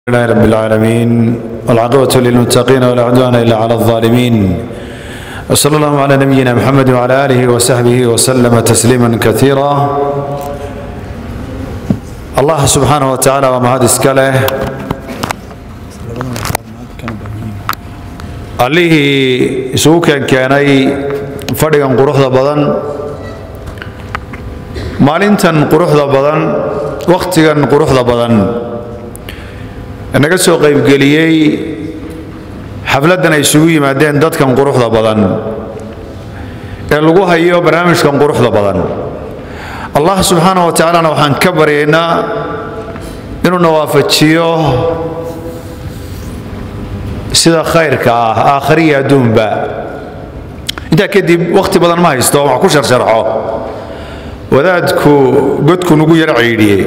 لله رب العالمين والعقبة للمتقين ولا عدوان إلا على الظالمين وصلى الله على نبينا محمد وعلى آله وصحبه وسلم تسليما كثيرا الله سبحانه وتعالى ومهد اسكاله allihii isugu keenkeenay fadhigan quruxda badan maalintan quruxda badan wakhtigan quruxda badan naga soo qaybgeliyey xafladdan ay isugu yimaadeen dadkan quruxda badan ee lagu hayo barnaamijkan quruxda badan allah subxaana wa tacaalana waxaan ka baryaynaa inuuna waafajiyo sida khayrka ah aakhariya adduunba intaa kadib wakhti badan ma haysto wax ku sharsharxo wadaadku godku nugu yar ciidhiyey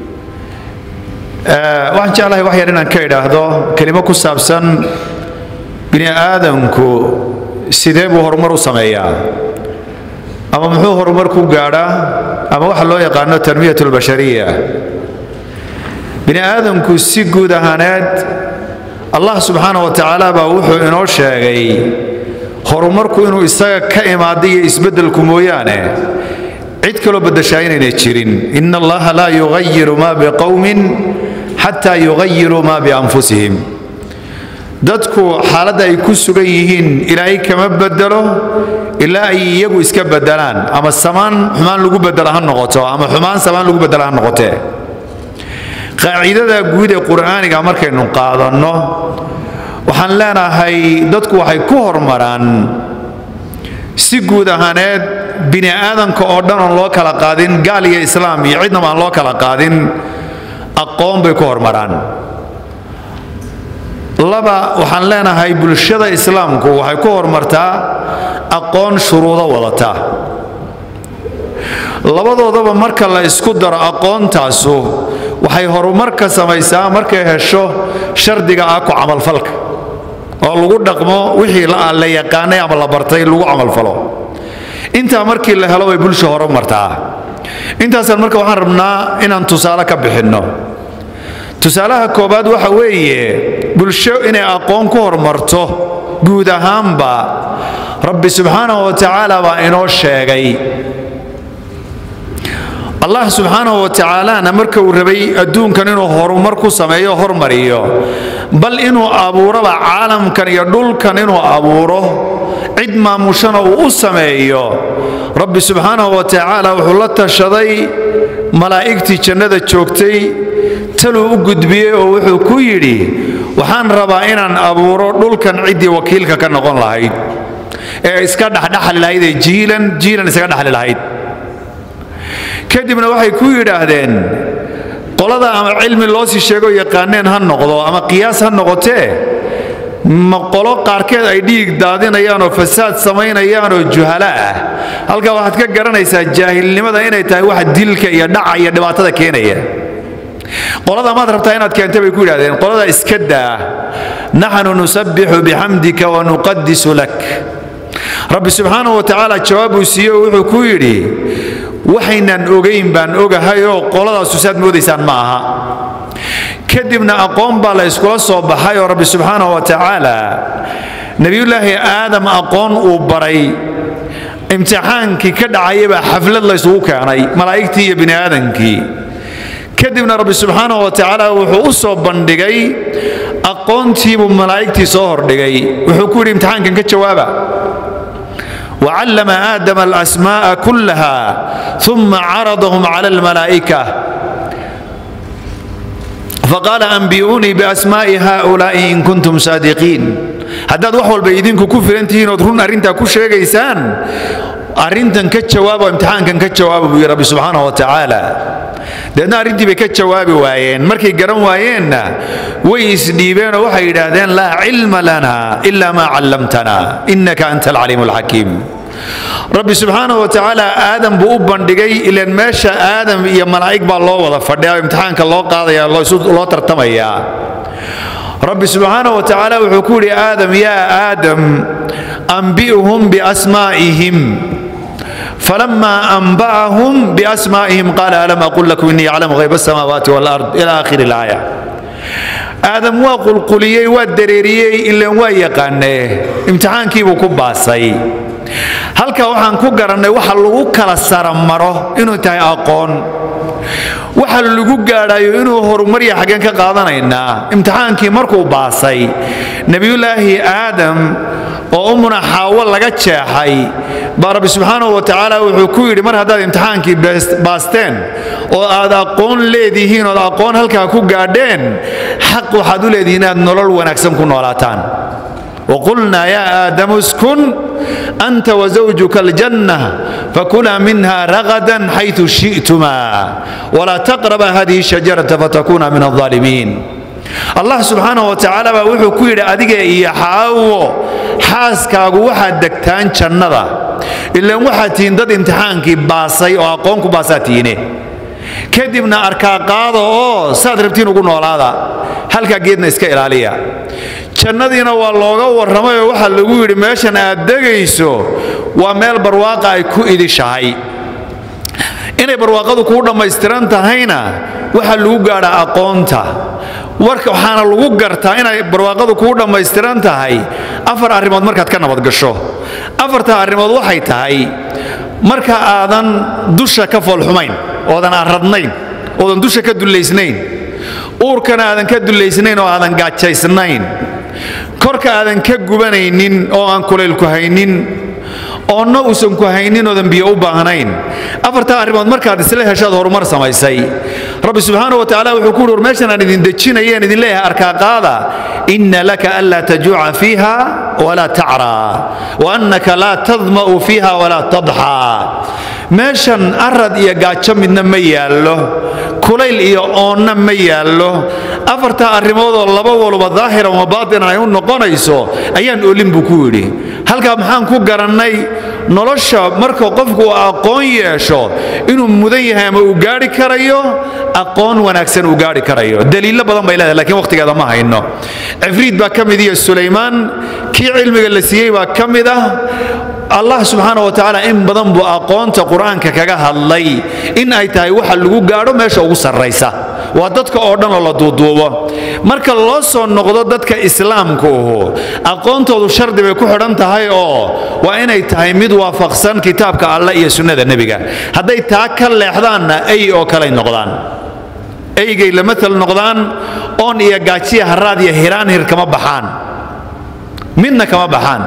waxaan jeclahay wax yar inaan ka idhaahdo kelimo ku saabsan bini aadamku sidee buu horumar u sameeyaa ama muxuu horumar ku gaadhaa ama waxa loo yaqaano tanmiyat lbashariya bini aadamku si guud ahaaneed allah subxaana wa tacaala baa wuxuu inoo sheegay horumarku inuu isaga ka imaada iyo isbeddelku mooyaane cid kaloo baddashaa inaynay jirin ina allaha laa yugayiru ma biqowmin xataa yugayiruu ma bianfusihim dadku xaaladda ay ku sugan yihiin ilaahay kama bedelo ilaa ay iyagu iska bedelaan ama samaan xumaan lagu bedela ha noqoto ama xumaan samaan lagu bedela ha noqotee qaacidada guud ee qur'aaniga markaynu qaadanno waxaan leenahay dadku waxay ku hormaraan si guud ahaaneed bini aadanka oo dhan oon loo kala qaadin gaal iyo islaam iyo cidnaba aan loo kala qaadin aqoon bay ku hormaraan laba waxaan leenahay bulshada islaamku waxay ku hormartaa aqoon shuruudo wadata labadoodaba marka la isku daro aqoontaasu waxay horumar ka samaysaa markay hesho shardiga ah ku camalfalka oo lagu dhaqmo wixii la yaqaanay ama la bartay lagu camalfalo intaa markii la helo bay bulsha horumartaa intaasaan marka waxaan rabnaa inaan tusaale ka bixinno tusaalaha koobaad waxa weeye bulsho inay aqoon ku horumarto guud ahaanba rabbi subxaanahu wa tacaala baa inoo sheegay allah subxaanahu wa tacaalana marka uu rabay adduunkan inuu horumar ku sameeyo hormariyo bal inuu abuuroba caalamkan iyo dhulkan inuu abuuro cid maamushana uu u sameeyo rabbi subxaanahu wa tacaala wuxuu la tashaday malaa'igtii jannada joogtay taluu u gudbiyey oo wuxuu ku yidhi waxaan rabaa inaan abuuro dhulkan ciddii wakiilka ka noqon lahayd ee iska dhexdhexli lahayd ee jiilan jiilan isaga dhexli lahayd kadibna waxay ku yidhaahdeen qolada ama cilmi loo sii sheego yaqaaneen ha noqdo ama qiyaas ha noqotee ma qolo qaarkeed ay dhiig daadinayaan oo fasaad samaynayaan oo juhala ah halkaa waxaad ka garanaysaa jaahilnimada inay tahay wax dilka iyo dhaca iyo dhibaatada keenaya qolada maad rabtaa inaad keenta bay ku yidhahdeen qolada iska daa naxnu nusabbixu bixamdika wa nuqadisu lak rabbi subxaanahu wa tacaala jawaab uu siiye oo wuxuu ku yidhi waxaynan ogayn baan ogahayoo qoladaasu saad moodaysaan ma aha kadibna aqoon baa la yskula soo baxay oo rabbi subxaanahu wa tacaala nebiyullaahi aadam aqoon uu baray imtixaankii ka dhacayabaa xaflad la ysugu keenay malaa'igtii iyo bini aadankii kadibna rabbi subxaanahu wa tacaala wuxuu u soo bandhigay aqoontiibuu malaa'igtii soo hordhigay wuxuu ku yidhi imtixaankan ka jawaaba وعلم آدم الأسماء كلها ثم عرضهم على الملائكة فقال أنبئوني بأسماء هؤلاء إن كنتم صادقين haddaad wax walba idinku ku filantihiin ood run arrintaa ku sheegaysaan arrintan ka jawaaba oo imtixaankan ka jawaaba buu yidhi rabbi subxaanahu wa tacaala deedna arrintii bay ka jawaabi waayeen markay garan waayeenna way isdhiibeen oo waxay yidhaahdeen laa cilma lana ila maa callamtana innaka anta alcaliimu alxakiim rabbi subxaanahu wa tacaala aadam buu u bandhigay ilaan meesha aadam iyo malaa'ig baa loo wada fadhiya oo imtixaanka loo qaadaya loo tartamayaa rabbi subxaanahu wa tacaala wuxuu ku yidhi aadam yaa aadam anbi'hum biasmaa'ihim فلما أنبأهم بأسمائهم قال ألم أقل لكم إني أعلم غيب السماوات والأرض إلى آخر الآية aadam waa qulquliyey waa dareeriyey ilaan waa yaqaanee imtixaankiibuu ku baasay halkaa waxaan ku garannay waxa lagu kala saramaro inuu tahay aqoon waxa lagu gaadhayo inuu horumarya xaggeen ka qaadanaynaa imtixaankii markuu baasay nebiyullaahi aadam oo ummuna xaawo laga jeexay baa rabbi subxaanahu wa tacaala wuxuu ku yidhi mar haddaad imtixaankii baasteen oo aad aqoon leedihiin ood aqoon halkaa ku gaadheen xaq waxaad u leedihiin inaad nolol wanaagsan ku noolaataan وقلنا يا آدم اسكن أنت وزوجك الجنة فكلا منها رغدا حيث شئتما ولا تقربا هذه الشجرة فتكونا من الظالمين allah subxaana wa tacaala baa wuxuu ku yidhi adiga iyo xaawo xaaskaagu waxaad degtaan jannada ilaan waxaad tihiin dad imtixaankii baasay oo aqoon ku baasaa tihiine kadibna arkaa qaada oo saad rabtiin ugu noolaada halkaa geedna iska ilaaliya jannadiina waa looga warramay oo waxaa lagu yidhi meeshan aad degayso waa meel barwaaqa ay ku idishahay inay barwaaqadu kuu dhammaystiran tahayna waxaa lagu gaadhaa aqoonta waxaana lagu gartaa inay barwaaqadu kuu dhammaystiran tahay afar arrimood markaad ka nabadgasho afarta arrimood waxay tahay marka aadan dusha ka foolxumayn oodan arradnayn oodan dusha ka dullaysnayn uurkana aadan ka dullaysnayn oo aadan gaajaysnayn korka aadan ka gubanaynin oo aan kulaylku haynin oonna uusan ku haynin oodan biyo u baahnayn afartaa arrimood markaad isla heshaad horumar samaysay rabbi subxaana wa tacaala wuxuu ku uhi meeshan aan idin dejinayeen idin leeyahay arkaa qaada inna laka anlaa tajuuca fiiha walaa tacraa wa annaka laa tadma'u fiiha walaa tadxaa meeshan arad iyo gaajo midna ma yaallo kulayl iyo oonna ma yaallo afartaa arrimoodoo laba waluba daahiran wa baatinan ay u noqonayso ayaan olin buu ku yidhi halkaa maxaan ku garannay nolosha marka qofku uu aqoon yeesho inuu mudan yahay ama uu gaadhi karayo aqoon wanaagsan uu gaadhi karayo daliillo badan bay leedahay lakiin wakhtigeeda ma hayno cifriid baa ka mid iyo sulaymaan kii cilmiga la siiyey baa ka mid ah allah subxaana wa tacaala in badan buu aqoonta qur-aanka kaga hadlay in ay tahay waxa lagu gaadho meesha ugu sarraysa waa dadka oo dhan oo la duuduubo marka loo soo noqdo dadka islaamka uhu aqoontoodu shardi bay ku xidhan tahay oo waa inay tahay mid waafaqsan kitaabka allah iyo sunnada nebiga hadday taa ka leexdaanna ay oo kaley noqdaan eygay la matal noqdaan oon iyo gaajiya haraad iyo hiraan hir kama baxaan midna kama baxaan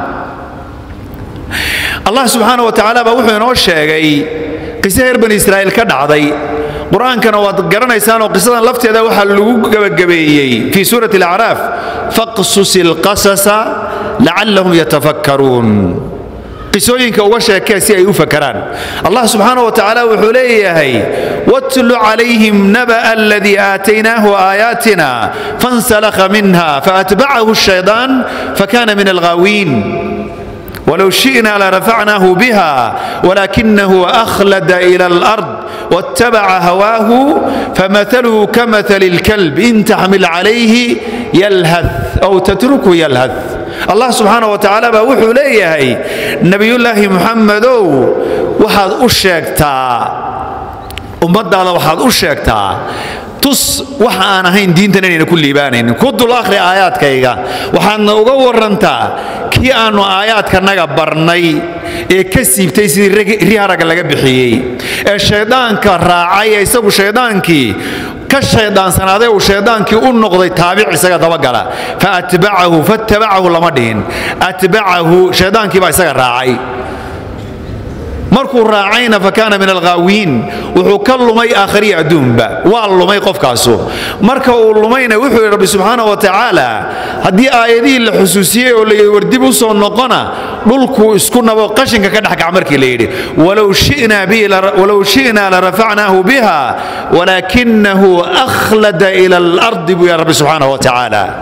allah subxaana wa tacaala baa wuxuu inoo sheegay qiso reer bani israa'iil ka dhacday qur-aankana waad garanaysaanoo qisadan lafteeda waxaa lagu gebagabeeyey fii suurati alacraaf faqsus ilqasasa lacallahum yatafakkaruun qisooyinka uga sheekee si ay u fakaraan allah subxaana wa tacaala wuxuu leeyahay watlu calayhim naba'a aladii aataynaahu aayaatina fansalakha minha faatbacahu الشhaydaan fakana min alghaawiin ولو شئنا لرفعناه بها ولكنه أخلد إلى الأرض واتبع هواه فمثله كمثل الكلب إن تحمل عليه يلهث أو تتركه يلهث الله سبحانه وتعالى بوحو ليه نبي الله محمد وحد أشيكتا ummaddaada waxaad u sheegtaa tus waxa aan ahayn diintan inayna ku liibaanaynin ku dul akhri aayaadkayga waxaadna uga warantaa kii aannu aayaadkanaga barnay ee ka siibtay sidii ri haragga laga bixiyey ee shayddaanka raacay ee isagu shayddaankii ka shayddaansanaaday uu shayddaankii u noqday taabic isaga dabagala fa atbacahu fattabacahu lama dhihin atbacahu shayddaankii baa isaga raacay markuu raacayna fakaana min alghaawiin wuxuu ka lumay aakhriya adduunba waa lumay qofkaasu marka uu lumayna wuxuu yidhi rabbi subxaana wa tacaala haddii aayadihii la xusuusiyey oo layidhi war dib u soo noqona dhulkuu isku nabo qashinka ka dhexkac markii la yidhi walow shi'naa larafacnaahu biha walaakinahu akhlada ila alardi buu ya rabbi subxaana wa tacaala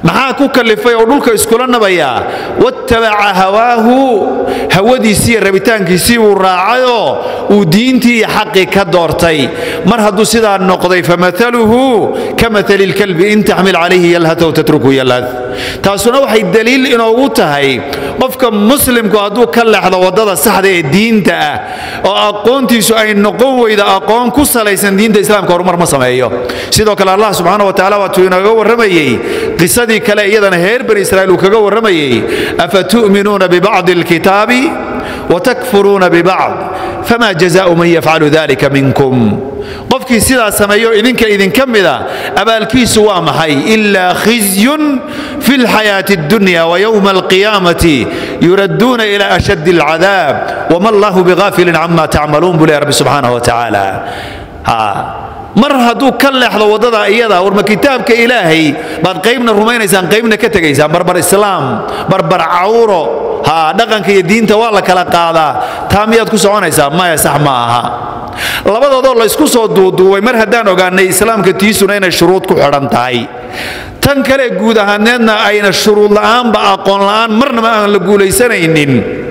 maxaa ku kalifay oo dhulka iskula nabayaa wattabaca hawaahu hawadiisii iyo rabitaankiisii uu raacayoo uu diintii iyo xaqii ka doortay mar hadduu sidaa noqday famaluhu ka maali lkalbi in taxmil calayhi yalhat w tatruku yalhad taasuna waxay daliil inoogu tahay qofka muslimku hadduu ka leexdo waddada saxda ee diinta ah oo aqoontiisu ay noqon weyda aqoon ku salaysan diinta islaamka horumar ma sameeyo sidoo kale allah subxaana wa tacala waatuu inooga warramayey qisadii kale iyadana reer bani israiil uu kaga warramayey afatu'minuuna bibacdi alkitaabi watakfuruuna bibacd fama jazaau man yafcalu dalika minkum qofkii sidaa sameeyo idinka idinka mida abaalkiisu waa maxay ilaa khizyun fi lxayaati اdunya wayowma alqiyaamati yuradduuna ila ashaddi alcadaab wama allahu bigaafilin cama tacmaluun buu leh rabbi subxaanah wa tacaala mar hadduu ka leexdo waddada iyada warma kitaabka ilaahay baad qaybna rumaynaysaan qaybna ka tegaysaan barbar islaam barbar cawro ha dhaqanka iyo diinta waa la kala qaadaa taa miyaad ku soconaysaa maya sax ma aha labadoodoo laysku soo duuduubay mar haddaan ogaanay islaamka tiisuna inay shuruud ku xidhan tahay tan kale guud ahaaneedna ayna shuruud la'aanba aqoon la'aan marnaba aan la guulaysanaynin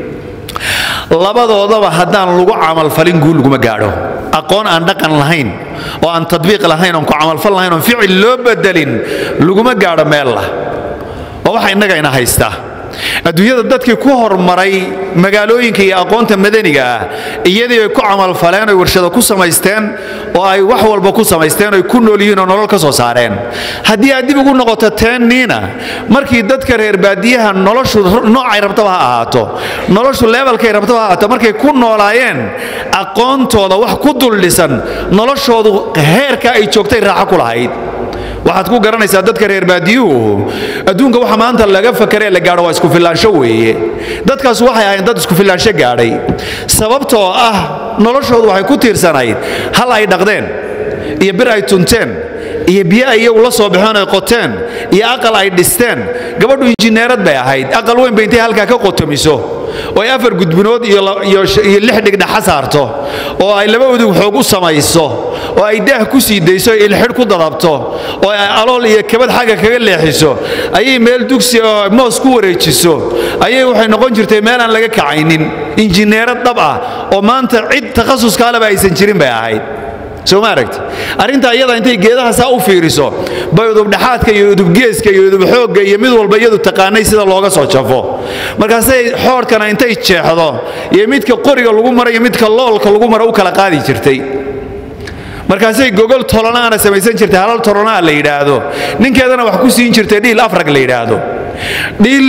labadoodaba haddaan lagu camalfalin guul laguma gaadho aqoon aan dhaqan lahayn oo aan tadbiiq lahayn oon ku camalfal lahayn oon ficil loo bedelin laguma gaadho meel lah oo waxa innaga ina haysta adduunyada dadkii ku hormaray magaalooyinka iyo aqoonta madaniga ah iyadii ay ku camalfaleen oy warshado ku samaysteen oo ay wax walba ku samaysteen oy ku nool yihiin oo nolol ka soo saareen haddii aad dib ugu noqoto teenniina markii dadka reer baadiyaha noloshu noocay rabtaba ha ahaato noloshu leebalkay rabtaba ha ahaato markay ku noolaayeen aqoontooda wax ku duldhisan noloshoodu heerka ay joogtay raaxo ku lahayd waxaad ku garanaysaa dadka reer baadiyuhu adduunka waxa maanta laga fakaree la gaadho waa isku filaansho weeye dadkaas waxay ahayn dad isku filaansho gaadhay sababtoo ah noloshoodu waxay ku tiirsanayd hal ay dhaqdeen iyo bir ay tunteen iyo biyo ay iyagu la soo baxeen ay qoteen iyo aqal ay dhisteen gabadhu injineerad bay ahayd aqal weyn bay intay halkaa ka qotomiso oo ay afar gudbinood iyo lix dhigdhaxa saarto oo ay laba udug xoog u samayso oo ay daah ku sii dayso ilxidh ku dadabto oo ay alool iyo kabad xagga kaga leexiso ayay meel dugsi oo moos ku wareejiso ayay waxay noqon jirtay meel aan laga kacaynin injineerad dhab ah oo maanta cid takhasuskaaleba aysan jirin bay ahayd soo ma aragti arrintaa iyada intay geedaha saa u fiiriso bay udubdhaxaadka iyo udubgeeska iyo udubxoogga iyo mid walba iyadu taqaanay sida looga soo jafo markaasay xoodhkana intay jeexdo iyo midka qoriga lagu maro iyo midka loolka lagu maro u kala qaadi jirtay markaasay gogol tolanaana samaysan jirtay halal tolonaa la yidhaahdo ninkeedana wax ku siin jirtay dhiil afrag la yidhaahdo dhiil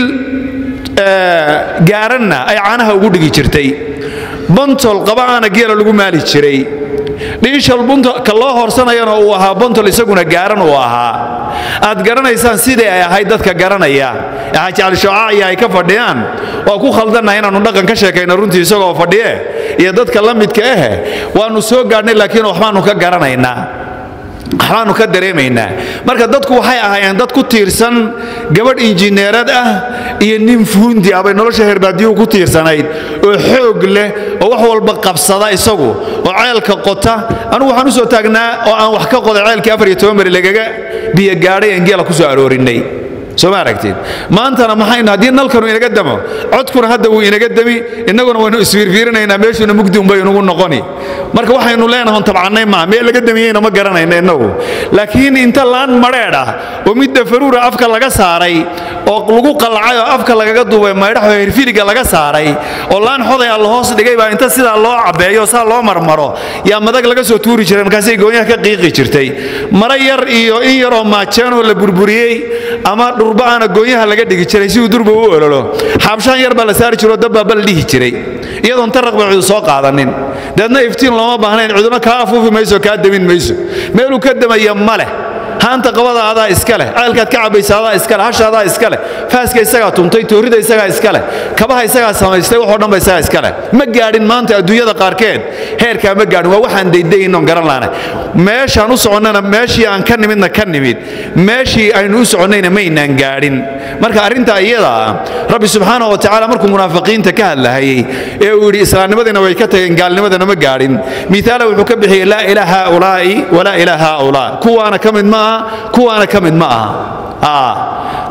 gaaranna ay caanaha ugu dhigi jirtay bontol qaba'aana geela lagu maali jiray dhiishal ka loo horsanayana uu ahaa bontol isaguna gaaran uu ahaa aad garanaysaan sidii ay ahayd dadka garanaya ee xaaji cali ay ka fadhiyaan waa ku khaldannahay inaannu dhaqan ka sheekayno runtii isagoo fadhiye iyo dadka la midka ahe waannu soo gaadhnay laakiin waxbaannu ka garanaynaa waxbaannu ka dareemaynaa marka dadku waxay ahaayeen dad ku tiirsan gabadh injineerad ah iyo nin fuundi ah bay nolosha herbaadiyuhu ku tiirsanayd oo xoog leh oo wax walba qabsada isagu oo ceelka qota anugu waxaan u soo taagnaa oo aan wax ka qoday ceelkii afar iyo toban beri lagaga biyogaadhay aan geela ku soo aroorinay soo ma aragtid maantana maxaynu haddii nalkanu inaga damo codkuna hadda wuu inaga demi innaguna waynu isfiirfiirinaynaa meeshuuna mugdi unbay inugu noqoni marka waxaynu leenahay tabcannay maa meel laga damiyeyna ma garanayna innagu laakiin inta laan madheedh ah oo midda faruura afka laga saaray oo lagu qallacay oo afka lagaga duubay maydhaxoo herfiliga laga saaray oo laan xoday alla hoos dhigay baa inta sidaa loo cabbeeyo saa loo marmaro yaa madag laga soo tuuri jiray markaasay goonyaha ka qiiqi jirtay mara yar iyo in yaroo maajeenoo la burburiyey ama dhurba-ana goonyaha laga dhigi jiray si uu durba u ololo xaabshaan yar baa la saari jiroo dabbaa bal dhihi jiray iyadoon taraq ba cidu soo qaadanin deedna iftiin looma baahnayn ciduna kaa afuufi mayso kaa demin mayso meeluu ka demaya ma leh haanta qabada adaa iska leh ceelkaad ka cabaysa adaa iska leh hasha adaa iska leh faaska isagaa tuntay toorida isagaa iska leh kabaha isagaa samaystay waxoo dhan ba isagaa iska leh ma gaadhin maanta adduunyada qaarkeed heerkaa ma gaadhin waa waxaan daydaynon garan laana meeshaan u soconnana meeshii aan ka nimidna ka nimid meeshii aynu u soconnayna maynaan gaadhin marka arrintaa iyada ah rabbi subxaanahu wa tacaala markuu munaafiqiinta ka hadlahayey ee uu yidhi islaamnimadiina way ka tageen gaalnimadana ma gaadhin miaala wuxuu ka bixiyey laa ilaa haaulaa'i walaa ilaa haaulaa kuwaana ka mid ma aha kuwaana ka mid ma aha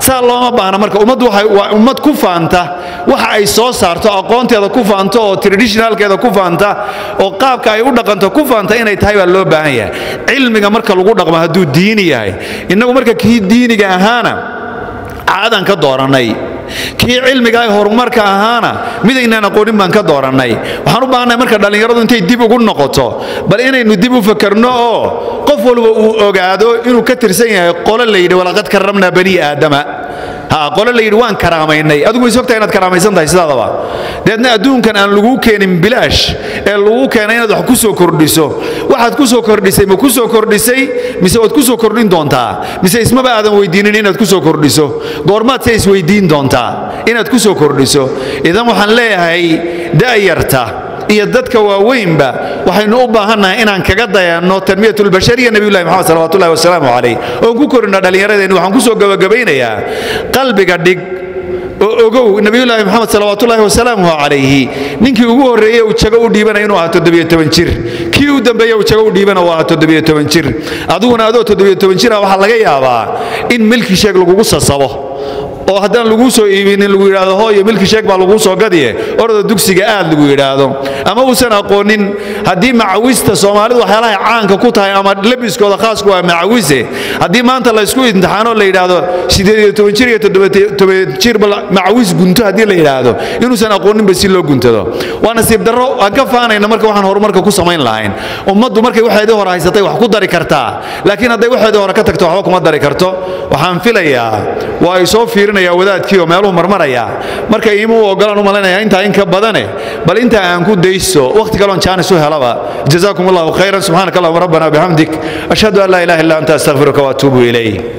saa looma baahna marka ummaddu waa ummad ku faanta waxa ay soo saarto aqoonteeda ku faanto oo traditionalkeeda ku faanta oo qaabka ay u dhaqanto ku faanta inay tahay baa loo baahan yahay cilmiga marka lagu dhaqmo hadduu diini yahay innagu marka kii diiniga ahaana caadan ka doorannay kii cilmiga horumarka ahaana midaynaan aqoonin baan ka doorannay waxaan u baahannahay marka dhallinyaradu intay dib ugu noqoto bal inaynu dib u fakarno oo qof walba uu ogaado inuu ka tirsan yahay qolo la yidhi walaqad karramnaa bani aadama qole la yidhi waan karaamaynay adigu is ogtahay inaad karaamaysan tahay sidaadaba deedna adduunkan aan laguu keenin bilaash ee lagu keenay inaad wax ku soo kordhiso waxaad ku soo kordhisay ma ku soo kordhisay mise waad ku soo kordhin doontaa mise ismaba aadan weydiinin inaad ku soo kordhiso goormaad se isweydiin doontaa inaad ku soo kordhiso idan waxaan leeyahay da'yarta iyo dadka waaweynba waxaynu u baahannahay inaan kaga dayanno tanmiyatulbashariya nebiyullahi moxamed salawatullahi wasalaamu calayh oon ku korinna dhallinyaradeenni waxaan ku soo gabagabaynayaa qalbiga dhig oo ogow nebiyullaahi moxamed salawaatullaahi wasalaamuhu calayhi ninkii ugu horreeye uu jago u dhiibana inuu ahaa toddobiyo toban jir kii u dambeeye uu jago u dhiibana uu ahaa toddobiyo toban jir adiguna adoo toddobiyo toban jira waxaa laga yaabaa in milki sheeg lagugu sasabo oo haddaan laguu soo iibinin lagu yidhaahdo hooyo milki sheeg baa laguu soo gadiye orda dugsiga aad lagu yidhaahdo ama uusan aqoonin haddii macawista soomaalidu waxyaalahay caanka ku tahay ama labiskooda khaasku waa macawise haddii maanta laysku imtixaano la yidhaahdo sideed iyo toban jir iyo toddoban jir macawis gunto haddii la yidhaahdo inuusan aqooninba si loo guntado waa nasiib darro aan ka faanayna marka waxaan horumarka ku samayn lahayn ummaddu markay waxeedii hore haysatay wax ku dari kartaa laakiin hadday waxeedii hore ka tagto waxba kuma dari karto waxaan filayaa waa ay soo fiirin wadaadkii oo meeluhu marmaraya marka iima u ogolaan u malaynayaa intaa in ka badane bal intaa aan ku dayso wakhti kaloon jaanis u helaba jazaakum allahu khayran subxaanaka allahuma rabbana bixamdik ashhadu an laa ilaha illa anta astaqfiruka waatuubu ilayh